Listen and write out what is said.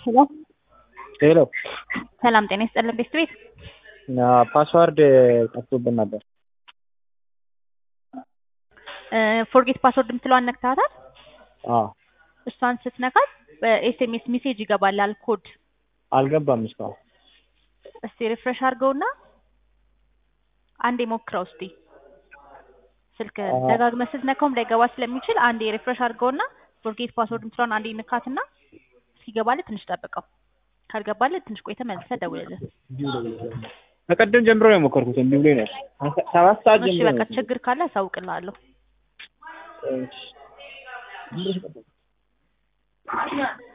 ሄሎ ሄሎ ሰላም ጤና ይስጥልን ቤት ቤት ፓስዋርድ ጠፍቶብን ነበር። ፎርጌት ፓስወርድ የምትለዋን ነክተሃታል? አዎ እሷን ስትነካት በኤስኤምኤስ ሜሴጅ ይገባላል ኮድ። አልገባም እስካሁን። እስቲ ሪፍሬሽ አድርገውና አንዴ ሞክረው እስቲ ስልክ ደጋግመህ ስትነካውም ላይገባ ስለሚችል አንዴ ሪፍሬሽ አድርገውና ፎርጌት ፓስወርድ የምትለዋን አንዴ ንካትና እስኪገባልህ ትንሽ ጠብቀው። ካልገባልህ ትንሽ ቆይተህ መልሰህ ደውልልን። ከቀደም ጀምሮ ነው የሞከርኩት እምቢ ብሎኝ ነው። ሰባት ሰዓት እሺ ጀምሮ በቃ ነው። ችግር ካለ አሳውቅልሃለሁ። እሺ